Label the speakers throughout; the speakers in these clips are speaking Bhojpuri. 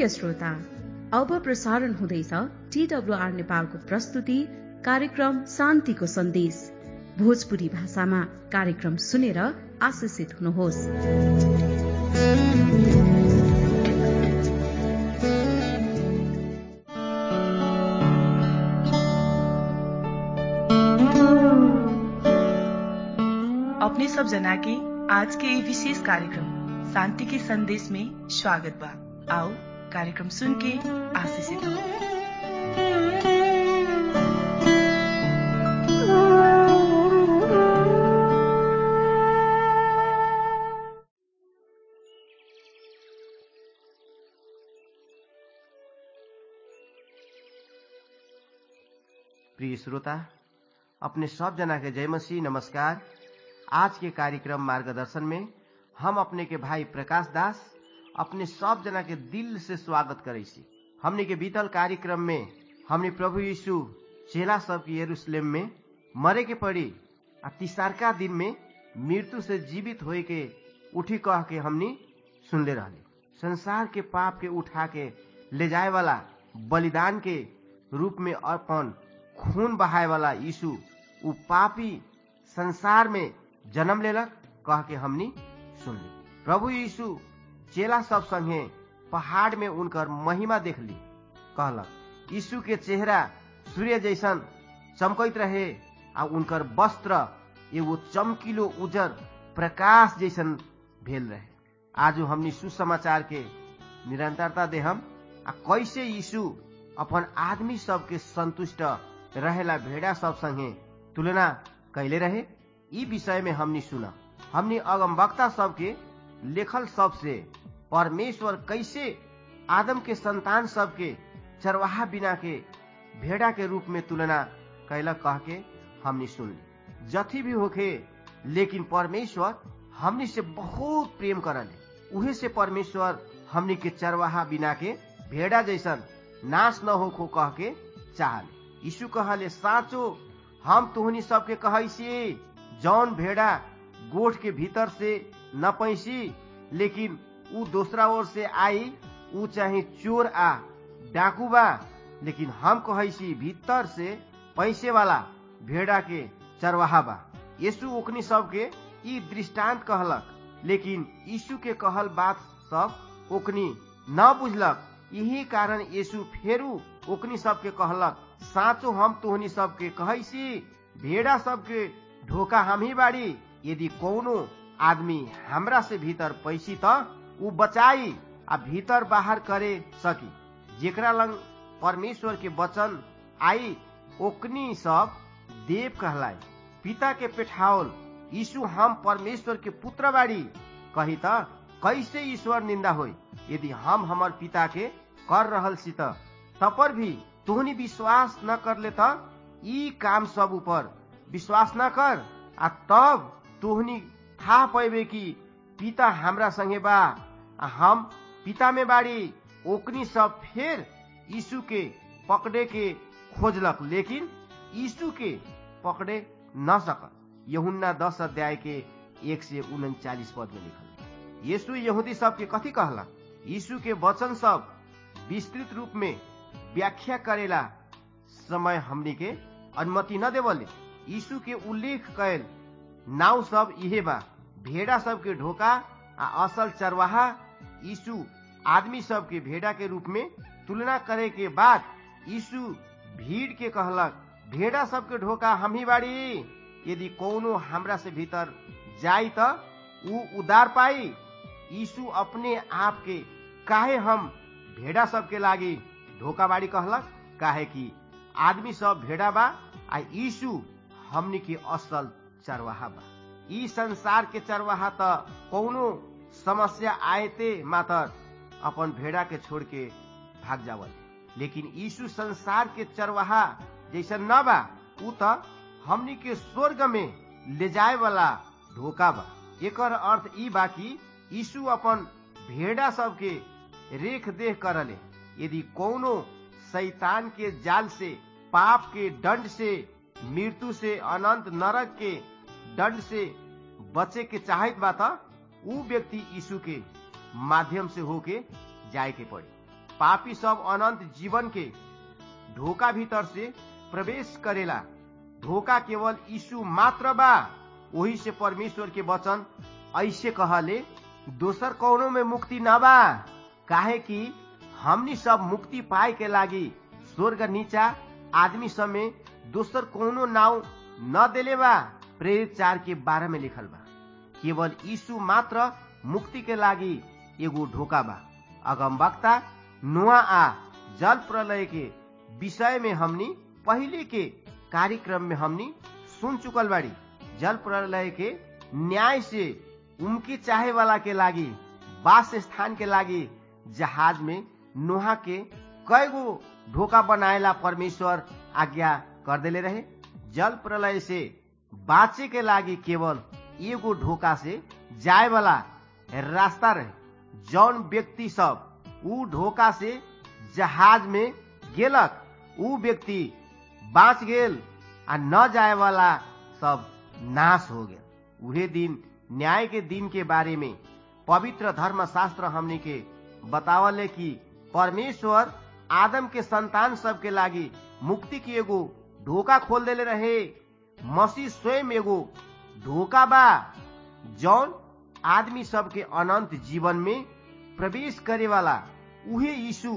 Speaker 1: प्रिय श्रोता अब प्रसारण हुँदैछ टीडब्ल्यूआर नेपालको प्रस्तुति कार्यक्रम शान्तिको सन्देश भोजपुरी भाषामा कार्यक्रम सुनेर आशिषित हुनुहोस्
Speaker 2: अपने सब जना के आज के ये विशेष कार्यक्रम शांति के संदेश में स्वागत बा आओ कार्यक्रम सुन के आशीषित हो
Speaker 3: प्रिय श्रोता अपने सब जना के जय मसीह नमस्कार आज के कार्यक्रम मार्गदर्शन में हम अपने के भाई प्रकाश दास अपने सब जना के दिल से स्वागत करे छी हमने के बीतल कार्यक्रम में हमने प्रभु यीशु चेला सब के यरूशलेम में मरे के पड़ी आ तीसरका दिन में मृत्यु से जीवित होए के उठी कह के हमनी सुनले रहले संसार के पाप के उठा के ले जाए वाला बलिदान के रूप में अपन खून बहाए वाला यीशु उ पापी संसार में जन्म लेलक कह के हमनी सुनली प्रभु यीशु चेला सब संगे पहाड़ में उनकर महिमा देख ली कहलक यीशु के चेहरा सूर्य जैसन चमकैत रहे आ उनकर वस्त्र एगो चमकीलो उजर प्रकाश जैसन भेल रहे आज हमनी सुसमाचार के निरंतरता देहम आ कैसे यीशु अपन आदमी सबके संतुष्ट रहेला भेड़ा सब संगे तुलना कैले रहे ई विषय में हमनी सुना हमनी अगमवक्ता सबके लेखल सबसे परमेश्वर कैसे आदम के संतान सबके चरवाहा बिना के भेड़ा के रूप में तुलना कैलक कह के हमनी सुनली जथी भी होखे लेकिन परमेश्वर हमनी से बहुत प्रेम करले उहे से परमेश्वर हमनी के चरवाहा बिना के भेड़ा जैसन नाश न हो कह के चाहले यीशु कहले साँचो हम तुहनी सबके कहैसी जौन भेड़ा गोठ के भीतर से न पैसी लेकिन ऊ दूसरा ओर से आई ऊ चाहे चोर आ डाकू बा लेकिन हम कहैसी भीतर से पैसे वाला भेड़ा के चरवाहा बा यीशु ओकनी सबके ई दृष्टांत कहलक लेकिन यीशु के कहल बात सब ओकनी न बुझलक यही कारण यीशु फेरू ओकनी सबके कहलक साँचो हम तोहनी सबके कहैसी भेड़ा सबके ढोका हम ही बाड़ी यदि कोनो आदमी हमरा से भीतर पैसी त ऊ बचाई आ भीतर बाहर करे सकी जेकरा लंग परमेश्वर के वचन आई ओकनी सब देव कहलाए पिता के पेठाओल यीशु हम परमेश्वर के पुत्र बाड़ी कही त कैसे ईश्वर निंदा होई यदि हम हमर पिता के कर रहल सी तपर भी तोहनी विश्वास न कर ले त ई काम सब ऊपर विश्वास न कर आ तब तोहनी था पैबे कि पिता हमरा संगे बा आ हम पिता में बाड़ी ओकनी सब फेर यीशु के पकड़े के खोजलक लेकिन यीशु के पकड़े न सकल यहुन्ना दस अध्याय के एक से उनचालीस पद में लिखल यीशु यहूदी सब के कथी कहला यीशु के वचन सब विस्तृत रूप में व्याख्या करेला समय हमनी के अनुमति न देवले यीशु के उल्लेख कैल नाव सब इहे बा भेड़ा सब के ढोका आ असल चरवाहा यीशु आदमी सब के भेड़ा के रूप में तुलना करे के बाद यीशु भीड़ के कहलक भेड़ा सब के ढोका हम ही बाड़ी यदि कोनो हमरा से भीतर जाई त ऊ उदार पाई यीशु अपने आप के काहे हम भेड़ा सब के लागी ढोका बाड़ी कहलक काहे कि आदमी सब भेड़ा बा आ यीशु हमनी के असल चरवाहा बा ई संसार के चरवाहा त कौनो समस्या आयते मातर अपन भेड़ा के छोड़ के भाग जावल लेकिन यीशु संसार के चरवाहा जैसन न बा ऊ त हमनी के स्वर्ग में ले जाए वाला ढोका बा एकर अर्थ ई बा कि यीशु अपन भेड़ा सब के रेख देख करले यदि कोनो शैतान के जाल से पाप के दंड से मृत्यु से अनंत नरक के दंड से बचे के चाहत बा त ऊ व्यक्ति यीशु के माध्यम से होके जाए के पड़ी पापी सब अनंत जीवन के ढोका भीतर से प्रवेश करेला ढोका केवल यीशु मात्र बा वही से परमेश्वर के वचन ऐसे कहले दोसर कौनो में मुक्ति न बा काहे कि हमनी सब मुक्ति पाए के लागी स्वर्ग नीचा आदमी सब में दोसर कौनो नाव न देले बा प्रेरित चार के बारह में लिखल बा केवल यीशु मात्र मुक्ति के लागी एगो ढोका बा अगम वक्ता नुआ आ जल प्रलय के विषय में हमनी पहले के कार्यक्रम में हमनी सुन चुकल बाड़ी जल प्रलय के न्याय से उनकी चाहे वाला के लागी वास स्थान के लागी जहाज में नोहा के कई गो ढोका बनाएला परमेश्वर आज्ञा कर देले रहे जल प्रलय से बाँचे के लागी केवल एगो ढोका से जाए वाला रास्ता रहे जौन व्यक्ति सब ऊ ढोका से जहाज में गेलक ऊ व्यक्ति बाँच गेल आ न जाए वाला सब नाश हो गया उहे दिन न्याय के दिन के बारे में पवित्र धर्म शास्त्र हमने के बतावले कि परमेश्वर आदम के संतान सब के लागी मुक्ति की एगो ढोका खोल देले रहे मसीह स्वयं एगो ढोका बा जौन आदमी सब के अनंत जीवन में प्रवेश करे वाला उहे यीशु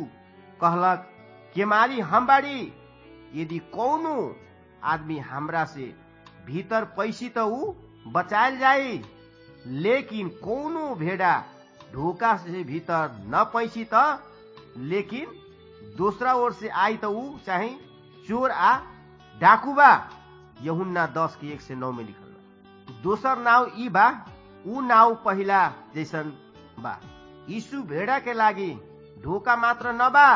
Speaker 3: कहलक केमारी हम बाड़ी यदि कौनो आदमी हमरा से भीतर पैसी तो ऊ बचायल जाई लेकिन कौनो भेड़ा ढोका से भीतर न पैसी त लेकिन दूसरा ओर से आई तो ऊ चाहे चोर आ डाकू बा यहुन्ना दस के एक से नौ में लिखल बा दोसर नाव ई बा ऊ नाव पहिला जैसन बा यीशु भेड़ा के लागी ढोका मात्र न बा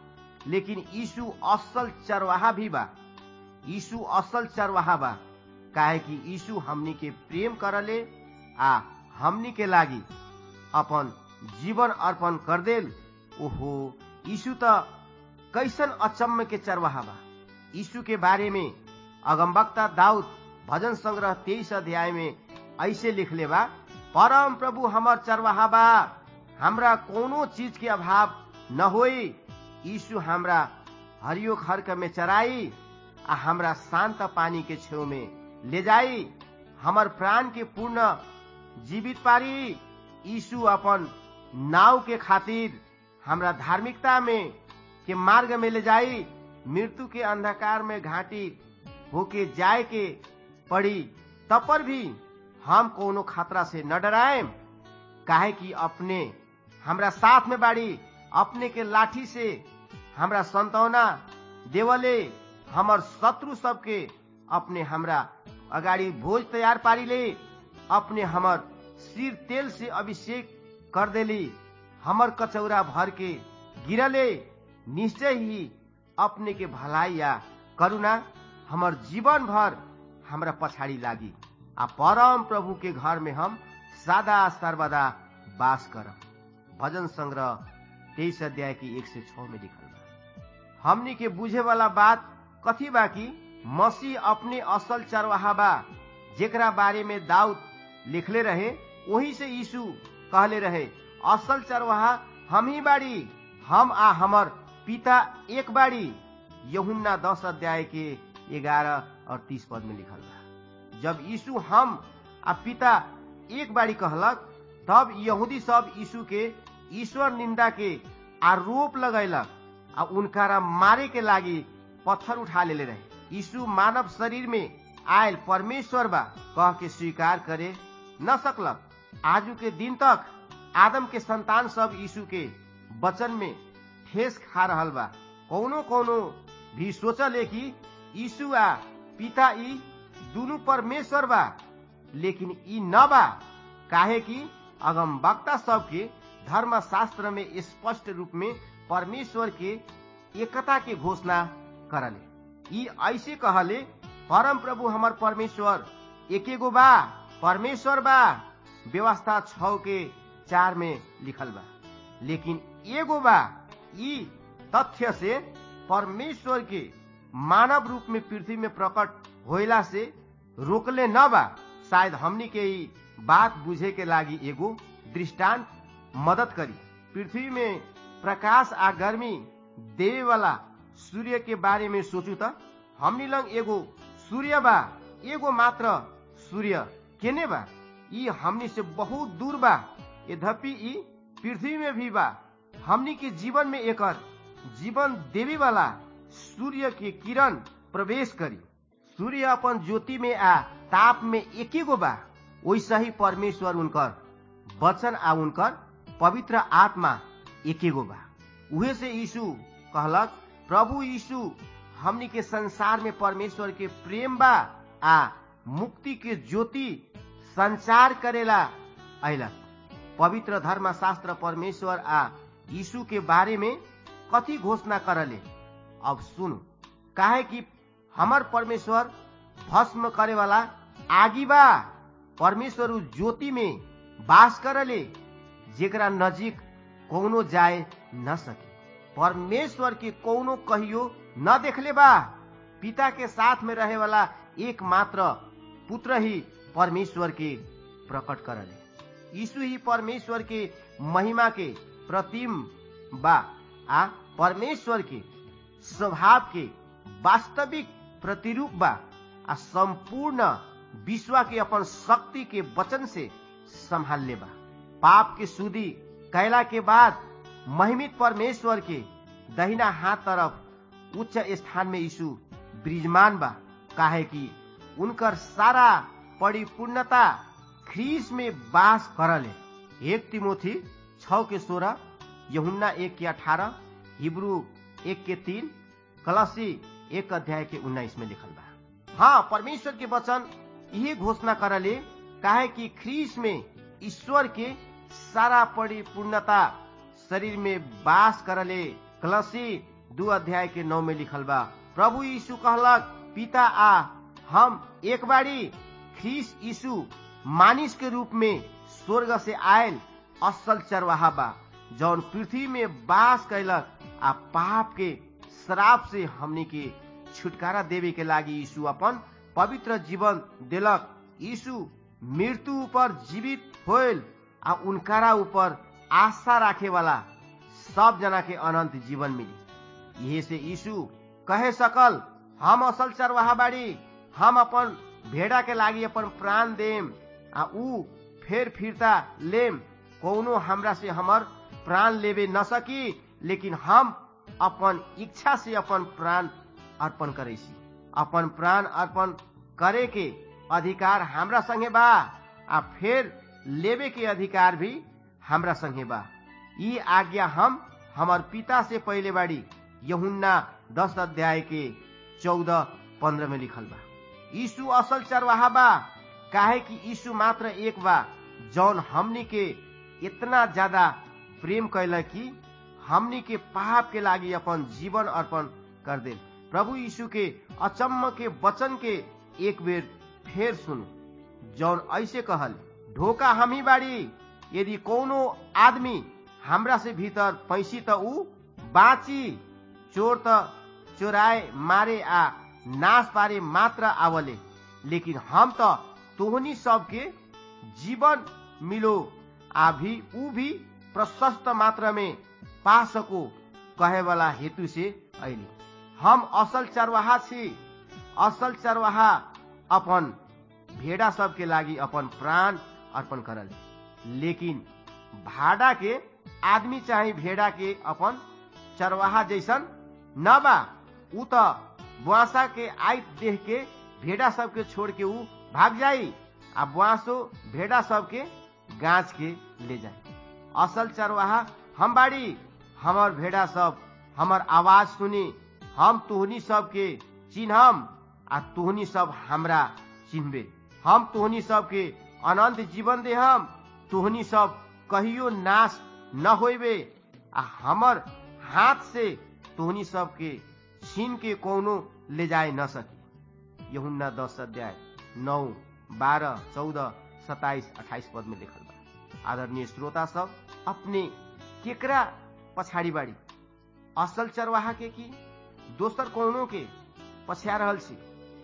Speaker 3: लेकिन यीशु असल चरवाहा भी बा यीशु असल चरवाहा बा काहे कि यीशु हमनी के प्रेम करले आ हमनी के लागी अपन जीवन अर्पण कर देल ओहो यीशु त कैसन अचम्म के चरवाहा बा यीशु के बारे में अगमबक्ता दाऊद भजन संग्रह तेईस अध्याय में ऐसे लिखले बा परम प्रभु हमर चरवाहा बा हमरा कोनो चीज के अभाव न होई यीशु हमरा हरियो खर्क में चराई आ हमरा शान्त पानी के छेउ में ले जाई हमर प्राण के पूर्ण जीवित पारी यीशु अपन नाव के खातिर हमरा धार्मिकता में के मार्ग में ले जाई मृत्यु के अंधकार में घाटी होके जाए के पड़ी तब पर भी हम कोनो खतरा से न डराएम काहे कि अपने हमरा साथ में बाड़ी अपने के लाठी से हमरा संतौना देवले हमर शत्रु सबके अपने हमरा अगाडि भोज तैयार पारी ले अपने हमर सिर तेल से अभिषेक कर देली हमर कचौरा भर के गिरले निश्चय ही अपने के भलाई या करुणा हमर जीवन भर हमरा पछाड़ी लागी आ परम प्रभु के घर में हम सदा सर्वदा वास करम भजन संग्रह तेईस अध्याय की एक से छ में लिखल बा हमनी के बुझे वाला बात कथी बा कि मसीह अपने असल चरवाहा बा जेकरा बारे में दाऊद लिखले रहे वही से यीशु कहले रहे असल चरवाहा हम ही बाड़ी हम आ हमर पिता एक बाड़ी यहुन्ना दस अध्याय के ग्यारह और तीस पद में लिखल बा जब यीशु हम आ पिता एक बाड़ी कहलक तब यहूदी सब यीशु के ईश्वर निंदा के आरोप लगैलक आ उनकारा मारे के लागी पत्थर उठा ले रहे यीशु मानव शरीर में आयल परमेश्वर बा कह के स्वीकार करे न सकलक आजू के दिन तक आदम के संतान सब यीशु के वचन में ठेस खा रहल बा कौनो कौनो भी सोचले कि यीशु आ पिता ई दुनु परमेश्वर बा लेकिन ई न बा काहे कि अगम वक्ता सबके धर्म शास्त्र में स्पष्ट रूप में परमेश्वर के एकता के घोषणा करले ई ऐसे कहले परम प्रभु हमर परमेश्वर एकेगो बा परमेश्वर बा व्यवस्था छ के चार में लिखल बा लेकिन एगो बा ई तथ्य से परमेश्वर के मानव रूप में पृथ्वी में प्रकट होइला से रोकले न बा शायद हमनी के ई बात बुझे के लागी एगो दृष्टांत मदद करी पृथ्वी में प्रकाश आ गर्मी देवे वाला सूर्य के बारे में सोचू त हमनी लंग एगो सूर्य बा एगो मात्र सूर्य केने बा ई हमनी से बहुत दूर बा यद्यपि ई पृथ्वी में भी बा हमनी के जीवन में एकर जीवन देवी वाला सूर्य के किरण प्रवेश करी सूर्य अपन ज्योति में आ ताप में एके गो बा वैसा ही परमेश्वर उनकर वचन आ उनकर पवित्र आत्मा एके गो बा उहे से यीशु कहलक प्रभु यीशु हमनी के संसार में परमेश्वर के प्रेम बा आ मुक्ति के ज्योति संचार करेला अयलक पवित्र धर्म शास्त्र परमेश्वर आ यीशु के बारे में कथी घोषणा करले अब सुनु काहे कि हमर परमेश्वर भस्म करे वाला आगी बा परमेश्वर उ ज्योति में वास करले जेकरा नजीक कौनो जाए न सके परमेश्वर के कौनो कहियो न देखले बा पिता के साथ में रहे वाला एकमात्र पुत्र ही परमेश्वर के प्रकट करले यीशु ही परमेश्वर के महिमा के प्रतिम बा आ परमेश्वर के स्वभाव के वास्तविक प्रतिरूप बा आ संपूर्ण विश्व के अपन शक्ति के वचन से संभालने बा पाप के सुधी कैला के बाद महिमित परमेश्वर के दहिना हाथ तरफ उच्च स्थान में यीशु विराजमान बा काहे कि उनकर सारा परिपूर्णता ख्रीस में वास करले एक तिमोथी छ के सोलह यहुन्ना एक के अठारह हिब्रू एक के तीन कलसी एक अध्याय के उन्नाइस में लिखल बा हाँ परमेश्वर के वचन यही घोषणा करले काहे कि ख्रीस में ईश्वर के सारा परिपूर्णता शरीर में वास करले कलसी दू अध्याय के नौ में लिखल बा प्रभु यीशु कहलक पिता आ हम एक बारी ख्रीस यीशु मानिस के रूप में स्वर्ग से आयल असल चरवाहा बा जौन पृथ्वी में वास कैलक आ पाप के श्राप से हमनी के छुटकारा देवे के लागी यीशु अपन पवित्र जीवन देलक यीशु मृत्यु ऊपर जीवित होल आ उनकारा ऊपर आशा राखे वाला सब जना के अनंत जीवन मिली यही से यीशु कहे सकल हम असल चरवाहा बाड़ी हम अपन भेड़ा के लागी अपन प्राण देम आ ऊ फेर फिरता लेम कौनो हमरा से हमर प्राण लेवे न सकी लेकिन हम अपन इच्छा से अपन प्राण अर्पण करे छी अपन प्राण अर्पण करे के अधिकार हमरा संगे बा आ फिर लेवे के अधिकार भी हमरा संगे बा ई आज्ञा हम हमर पिता से पहले बाड़ी यहुन्ना दस अध्याय के चौदह पंद्रह में लिखल बा यीशु असल चरवाहा बा काहे कि यीशु मात्र एक बा जौन हमनी के इतना ज्यादा प्रेम कैल कि हमनी के पाप के लागी अपन जीवन अर्पण कर दे प्रभु यीशु के अचम्म के वचन के एक बेर फेर सुनु जौन ऐसे कहल ढोका हम ही बाड़ी यदि कोनो आदमी हमरा से भीतर पैसी त ऊ बाँची चोर त चोराए मारे आ नाश पारे मात्र आवले लेकिन हम त तोहनी सबके जीवन मिलो आ भी ऊ भी प्रशस्त मात्रा में पा सको कहे वाला हेतु से अली हम असल चरवाहा छी असल चरवाहा अपन भेड़ा सबके लागि अपन प्राण अर्पण करल लेकिन भाड़ा के आदमी चाहे भेड़ा के अपन चरवाहा जैसन न बा ऊ त बुआसा के आइत देख के भेड़ा सबके छोड़ के ऊ भाग जाई आ बुआसो भेड़ा सबके गाछ के ले जाए असल चरवाहा हम बाड़ी हमर भेड़ा सब हमर आवाज सुनी हम तोहनी सबके चिन्हम आ तोहनी सब हमरा चिन्हबे हम तोहनी सबके अनंत जीवन देहम तोहनी सब कहियो नाश न होइबे आ हमर हाथ से तोहनी सबके छीन के कोनो ले जाए न सकी यहुन्ना दस अध्याय नौ बारह चौदह सताइस अठाइस पद में लिखल बा आदरणीय श्रोता सब अपने केकरा पछाड़ी बाड़ी असल चरवाहा के की दोसर कोनो के पछा रहल छी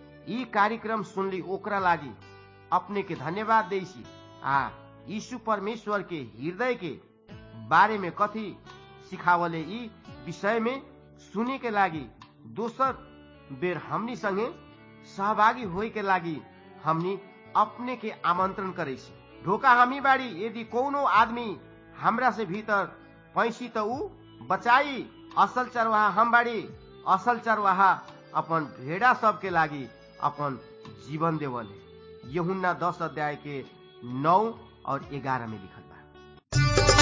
Speaker 3: ई कार्यक्रम सुनली ओकरा लागी अपने के धन्यवाद दै छी आ यीशु परमेश्वर के हृदय के बारे में कथी सिखावले यी विषय में सुने के लागि दोसर बेर हमनी संगे सहभागी होए के लागि हमनी अपने के आमंत्रण करे छी ढोका हमी बाड़ी यदि कोनो आदमी हमरा से भीतर पैसी त ऊ बचाई असल चरवाहा हम बाड़ी असल चरवाहा अपन भेड़ा सब के लागि अपन जीवन देवल यहुन्ना दस अध्याय के नौ और ग्यारह में लिखल बा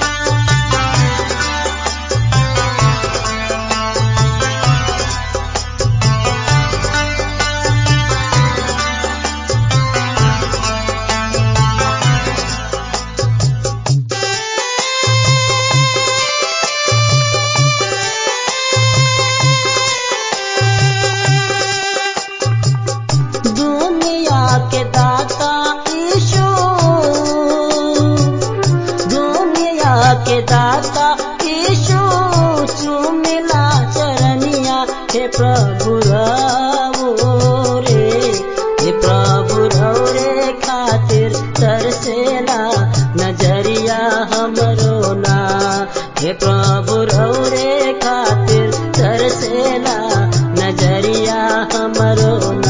Speaker 4: दुनिया के दाता ईशु दुनिया के दाता ईशु चुमिला चरनिया हे प्रभु रवो रे हे प्रभु रव रे खातिर तरसेला नजरिया हमरो ना हे प्रभु रव रे खातिर तरसेला नजरिया हमरो ना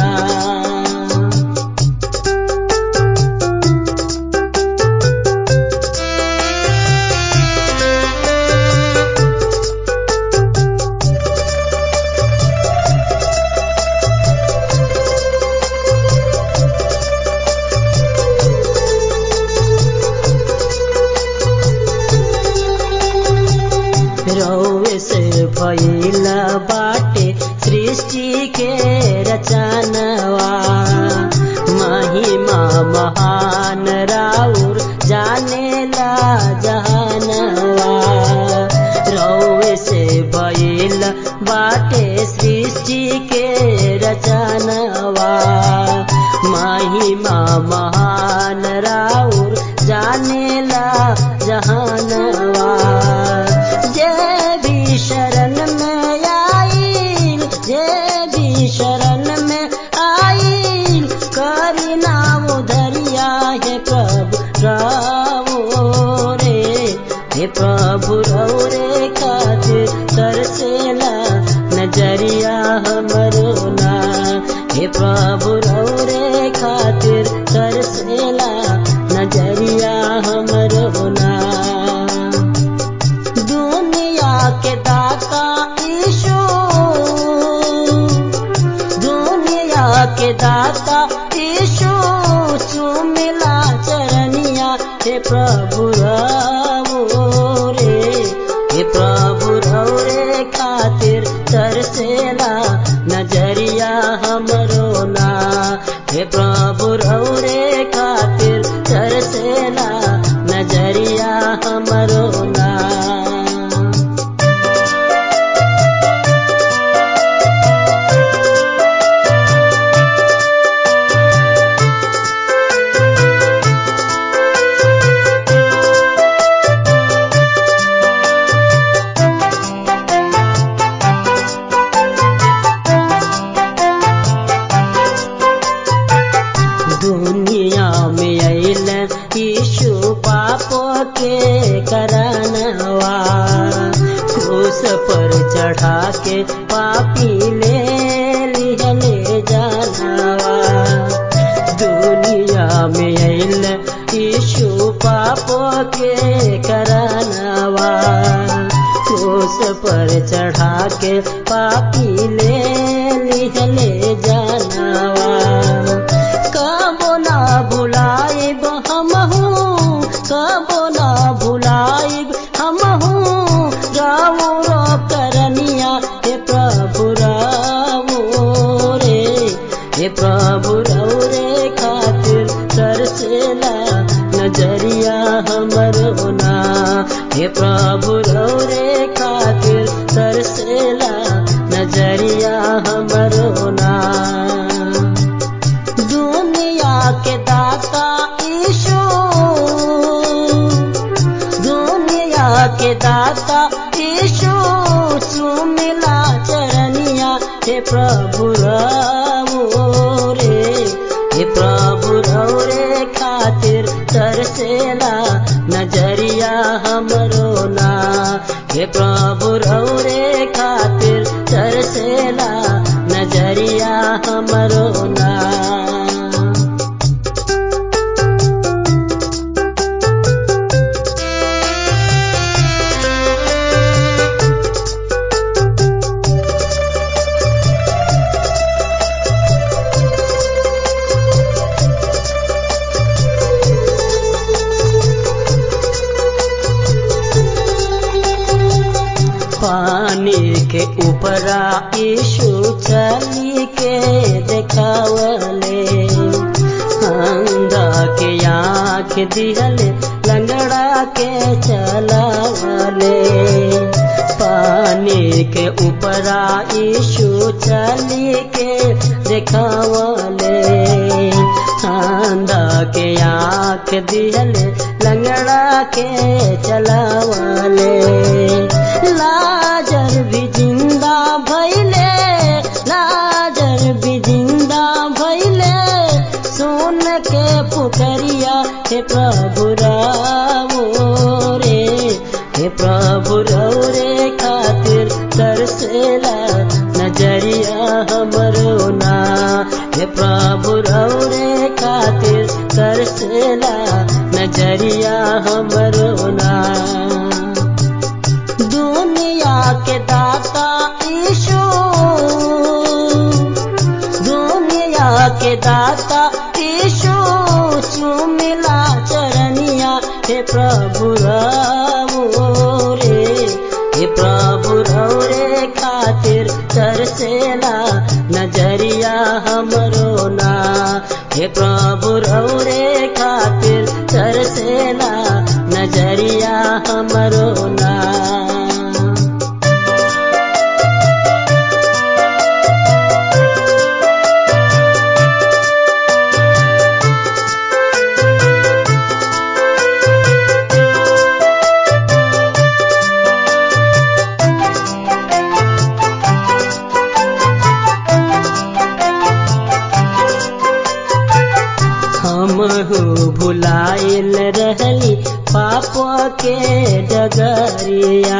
Speaker 4: रौवे से भइला बाटे सृष्टि के रचनवा महिमा महान राउर जानेला जहानवा रौवे से भइला बाटे सृष्टि के रचनवा महिमा महान राउर जानेला जहानवा जे भी शरण में आईल जे भी शरण में आईल करी नाम धरिया हे प्रभु रावो रे हे प्रभु रव रे खातिर तरसेला नजरिया हमरो ना हे प्रभु रव रे खातिर तरसेला नजरिया हमरो ना दुनिया के दाता ईशु दुनिया के दाता ईशु चुमिला चरनिया हे प्रभु रवो रे हे प्रभु रव रे खातिर तरसेला नजरिया हमरो ना हे प्रभु रव रे खातिर तरसेला नजरिया हमरो ना दुनिया में अल यीशु पापो के करनवा क्रूस पर चढ़ा के पापी ले लिहले जानवा दुनिया में अल यीशु पापो के करनवा क्रूस पर चढ़ा के पापी ले लिहले जानवा कबो ना भुलाइब हमहू कबो ना भुलाइब हमहू रावो रो करनिया हे प्रभु रावो रे हे प्रभु रव रे खातिर तरसेला नजरिया हमरो ना हे प्रभु रव रे खातिर तरसेला नजरिया हमरो ना दुनिया के दाता ईशु दुनिया के दाता ईशु सुमिला चरनिया हे प्रभु रवो रे हे प्रभु रव रे खातिर तरसेला नजरिया हमरो ना हे प्रभु रौरे खातिर तरसेला नजरिया हमरो ना पानी के ऊपरा यीशु चली के देखावले अंधा के आँख दिहले लंगड़ा के चलावले पानी के ऊपरा यीशु चली के देखावले अंधा के आँख दिहले लंगड़ा के चलावले लाजर भी जिंदा भैले लाजर भी जिंदा भैले सुन के पुकरिया हे प्रभु रावो रे हे प्रभु रे खातिर तरसेला नजरिया हमरो ना हे प्रभु रे खातिर तरसेला नजरिया हमरो ना दुनिया के दाता ईशु दुनिया के दाता ईशु सुमिला चरनिया हे प्रभु रावो रे हे प्रभु रे खातिर तरसेला नजरिया हमरो ना हे प्रभु रे खातिर तरसेला नजरिया हमरो ना हमहु भुलाइल रहली पाप के डगरिया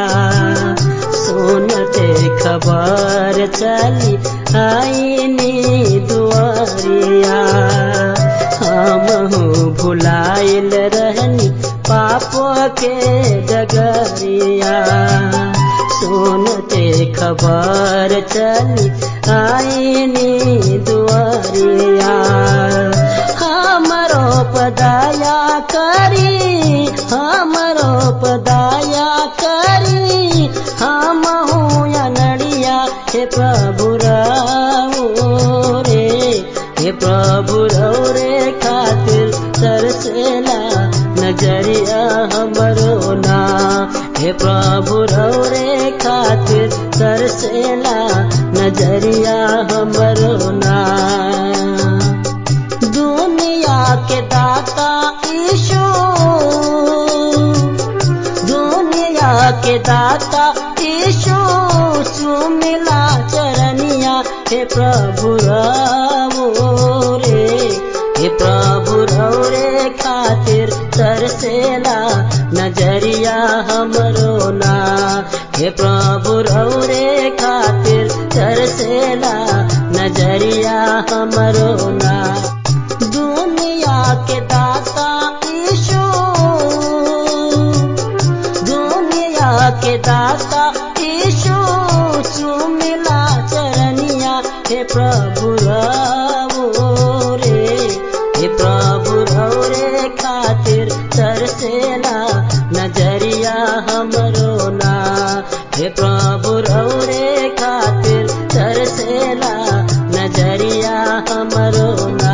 Speaker 4: सुनते खबर चली आईनी दुआरिया हमहु भुलाइल रहनी पाप के डगरिया सुनते खबर चली आईनी दुआरिया हमरो पदाया करी हमरो पदाया करी हम या नड़िया हे प्रभु रावो रे हे प्रभु रे खातिर तरसेला नजरिया हमरो ना हे प्रभु रे खातिर तरसेला नजरिया हमरो ना दुनिया के दाता ईशु दुनिया के दाता ईशु सुमिला चरनिया हे प्रभु रावो रे हे प्रभु रे खातिर तरसेला नजरिया हमरो ना हे प्रभु रे खातिर तरसेला नजरिया हमरो ना दुनिया के दाता ईशु दुनिया के दाता ईशु सुमिला चरनिया हे प्रभु रावो रे हे प्रभु रे खातिर तरसेला नजरिया हमरो ना हे प्रभु रे खातिर तरसेला नजरिया हमरो ना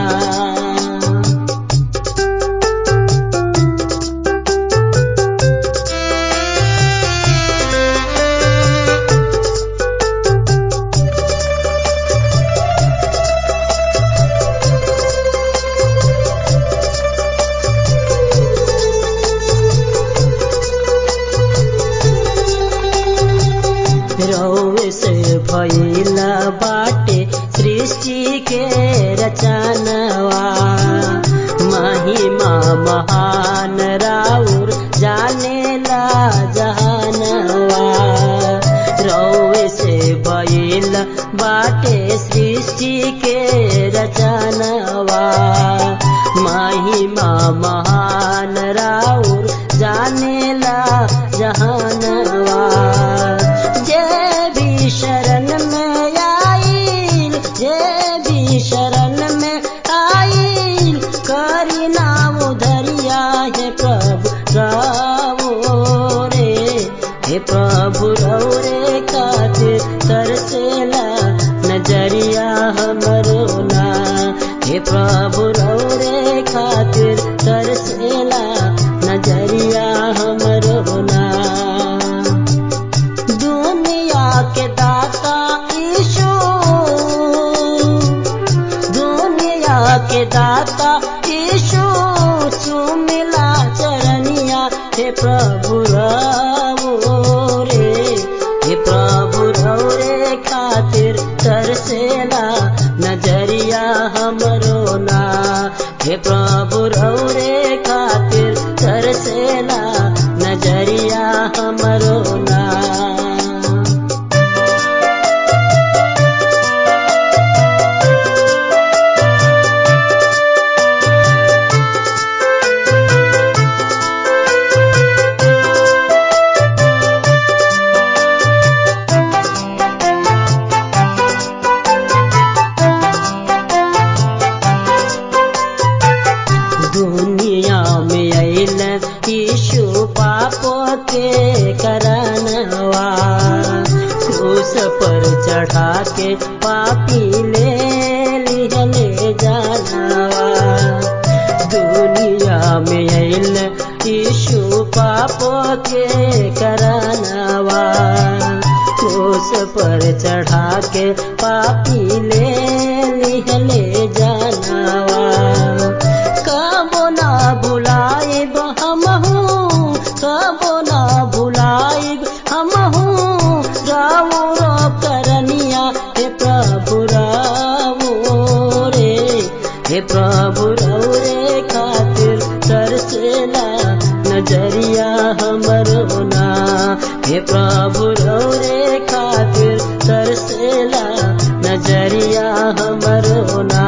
Speaker 4: चढ़ा के पापी ले लिहले जानवा दुनिया में अल यीशु पाप के करनवा क्रूस पर चढ़ा के पापी ले लिहले जानवा कबो ना भुलाइब हमहू कबो ना भुलाइब हमहू रावो रो करनिया हे प्रभु रावो रे हे प्रभु रौ रे खातिर तरसेला नजरिया हमरो ना हे प्रभु रौ रे खातिर तरसेला नजरिया हमरो ना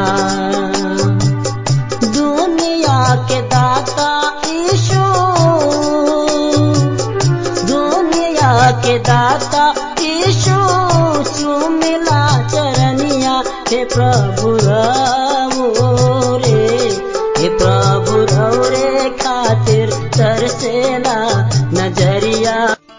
Speaker 4: दुनिया के दाता ईशु दुनिया के दाता ईशु सुमिला चरनिया हे प्रभु रावो रे हे प्रभु रौ रे खातिर तरसेला नजरिया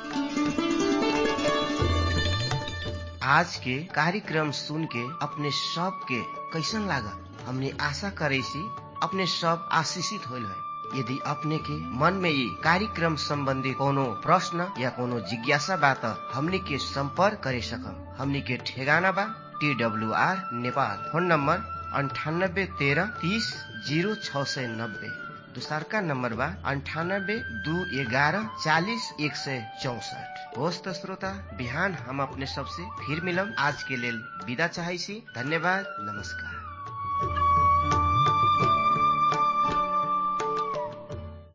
Speaker 3: आज के कार्यक्रम सुन के अपने सब के कैसन लागल हमने आशा करे सी अपने सब आशीषित होल है यदि अपने के मन में ये कार्यक्रम संबंधी कोनो प्रश्न या कोनो जिज्ञासा बा त हमनी के संपर्क करे सकम हमनी के ठेगाना बा T W R Nepal phone number अंठानब्बे तेरह तीस जीरो छ सय नब्बे दूसरका नम्बर बा अंठानब्बे दू ग्यारह चालीस एक सय चौसठ होस् त श्रोता बिहान हम अपने सबसे फिर मिलम आज के लेल विदा चाहै छी धन्यवाद नमस्कार